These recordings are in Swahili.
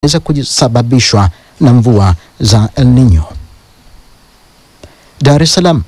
za kusababishwa na mvua za El Nino. Dar es Salaam.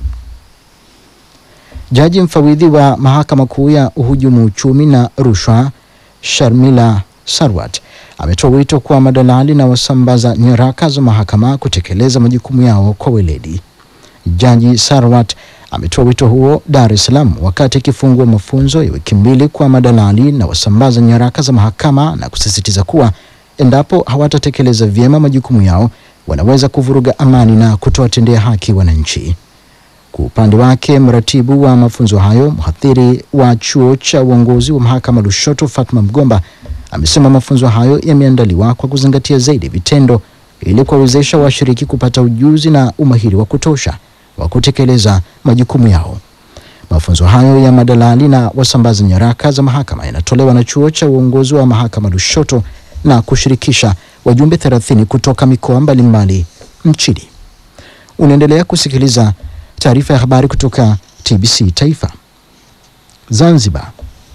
Jaji mfawidhi wa mahakama kuu ya uhujumu uchumi na rushwa Sharmila Sarwat ametoa wito kwa madalali na wasambaza nyaraka za mahakama kutekeleza majukumu yao kwa weledi. Jaji Sarwat ametoa wito huo Dar es Salaam wakati akifungua mafunzo ya wiki mbili kwa madalali na wasambaza nyaraka za mahakama na kusisitiza kuwa endapo hawatatekeleza vyema majukumu yao wanaweza kuvuruga amani na kutowatendea haki wananchi. Kwa upande wake, mratibu wa mafunzo hayo, mhadhiri wa chuo cha uongozi wa mahakama Lushoto, Fatma Mgomba, amesema mafunzo hayo yameandaliwa kwa kuzingatia zaidi vitendo ili kuwawezesha washiriki kupata ujuzi na umahiri wa kutosha wa kutekeleza majukumu yao. Mafunzo hayo ya madalali na wasambaza nyaraka za mahakama yanatolewa na chuo cha uongozi wa mahakama Lushoto na kushirikisha wajumbe 30 kutoka mikoa mbalimbali nchini. Unaendelea kusikiliza taarifa ya habari kutoka TBC Taifa. Zanzibar.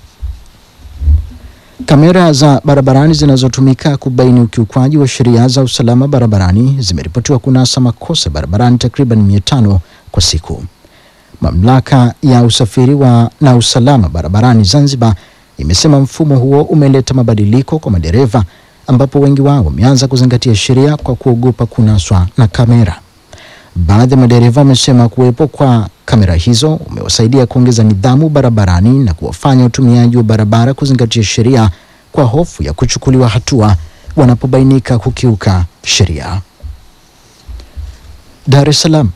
Kamera za barabarani zinazotumika kubaini ukiukwaji wa sheria za usalama barabarani zimeripotiwa kunasa makosa barabarani takriban mia tano kwa siku. Mamlaka ya usafiri wa na usalama barabarani Zanzibar imesema mfumo huo umeleta mabadiliko kwa madereva ambapo wengi wao wameanza kuzingatia sheria kwa kuogopa kunaswa na kamera. Baadhi ya madereva wamesema kuwepo kwa kamera hizo umewasaidia kuongeza nidhamu barabarani na kuwafanya utumiaji wa barabara kuzingatia sheria kwa hofu ya kuchukuliwa hatua wanapobainika kukiuka sheria. Dar es Salaam.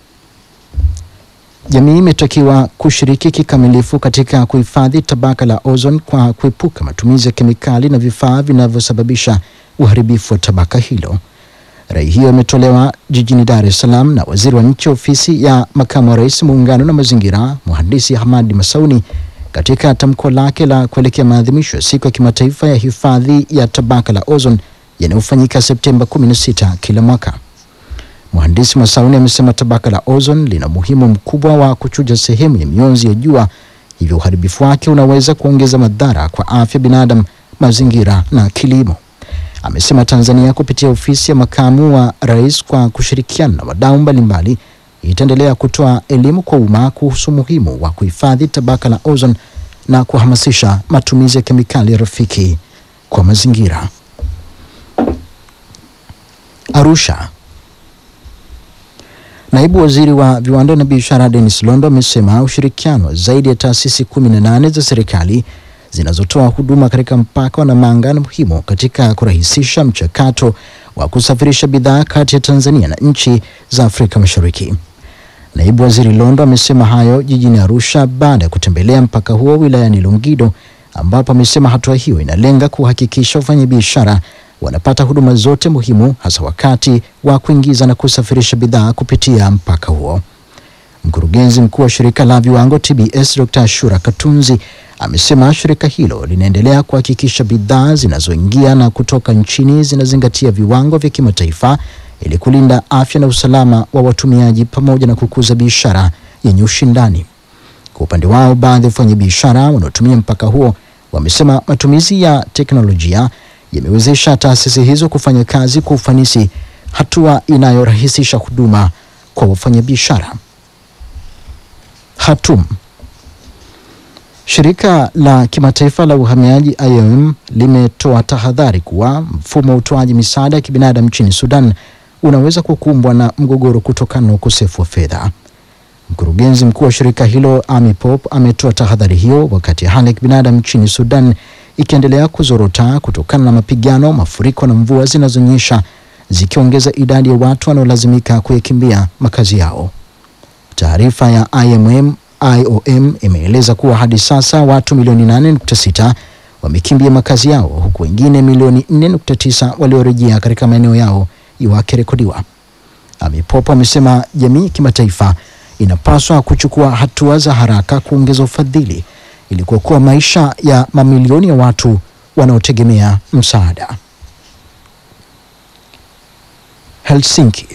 Jamii imetakiwa kushiriki kikamilifu katika kuhifadhi tabaka la ozone kwa kuepuka matumizi ya kemikali na vifaa vinavyosababisha uharibifu wa tabaka hilo. Rai hiyo imetolewa jijini Dar es Salaam na waziri wa nchi ofisi ya makamu wa rais muungano na mazingira, mhandisi Hamadi Masauni katika tamko lake la kuelekea maadhimisho ya siku ya kimataifa ya hifadhi ya tabaka la ozone yanayofanyika Septemba 16 kila mwaka. Mhandisi Masauni amesema tabaka la ozone lina umuhimu mkubwa wa kuchuja sehemu ya mionzi ya jua, hivyo uharibifu wake unaweza kuongeza madhara kwa afya binadamu, mazingira na kilimo. Amesema Tanzania kupitia ofisi ya makamu wa rais kwa kushirikiana na wadau mbalimbali itaendelea kutoa elimu kwa umma kuhusu umuhimu wa kuhifadhi tabaka la ozone na kuhamasisha matumizi ya kemikali rafiki kwa mazingira. Arusha. Naibu waziri wa viwanda na biashara Dennis Londo amesema ushirikiano wa zaidi ya taasisi kumi na nane za serikali zinazotoa huduma katika mpaka wa Namanga ni muhimu katika kurahisisha mchakato wa kusafirisha bidhaa kati ya Tanzania na nchi za Afrika Mashariki. Naibu waziri Londo amesema hayo jijini Arusha baada ya kutembelea mpaka huo wilayani Longido, ambapo amesema hatua hiyo inalenga kuhakikisha wafanyabiashara wanapata huduma zote muhimu hasa wakati wa kuingiza na kusafirisha bidhaa kupitia mpaka huo. Mkurugenzi mkuu wa shirika la viwango TBS Dr. Shura Katunzi amesema shirika hilo linaendelea kuhakikisha bidhaa zinazoingia na kutoka nchini zinazingatia viwango vya kimataifa ili kulinda afya na usalama wa watumiaji pamoja na kukuza biashara yenye ushindani. Kwa upande wao, baadhi ya wafanyabiashara wanaotumia mpaka huo wamesema matumizi ya teknolojia yamewezesha taasisi hizo kufanya kazi kwa ufanisi, hatua inayorahisisha huduma kwa wafanyabiashara. Khartoum. Shirika la kimataifa la uhamiaji IOM limetoa tahadhari kuwa mfumo wa utoaji misaada ya kibinadamu nchini Sudan unaweza kukumbwa na mgogoro kutokana na ukosefu wa fedha. Mkurugenzi mkuu wa shirika hilo Amy Pope ametoa tahadhari hiyo wakati hali ya kibinadamu nchini Sudan ikiendelea kuzorota kutokana na mapigano, mafuriko na mvua zinazonyesha zikiongeza idadi ya watu wanaolazimika kuyakimbia makazi yao. Taarifa ya IMM IOM imeeleza kuwa hadi sasa watu milioni 8.6 wamekimbia makazi yao huku wengine milioni 4.9 waliorejea katika maeneo yao wakirekodiwa. Amipopo amesema jamii kimataifa inapaswa kuchukua hatua za haraka kuongeza ufadhili ili kuokoa maisha ya mamilioni ya watu wanaotegemea msaada. Helsinki.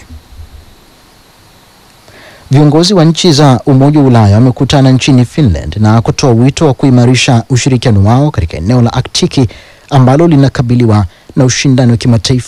Viongozi wa nchi za Umoja wa Ulaya wamekutana nchini Finland na kutoa wito wa kuimarisha ushirikiano wao katika eneo la Aktiki ambalo linakabiliwa na ushindani wa kimataifa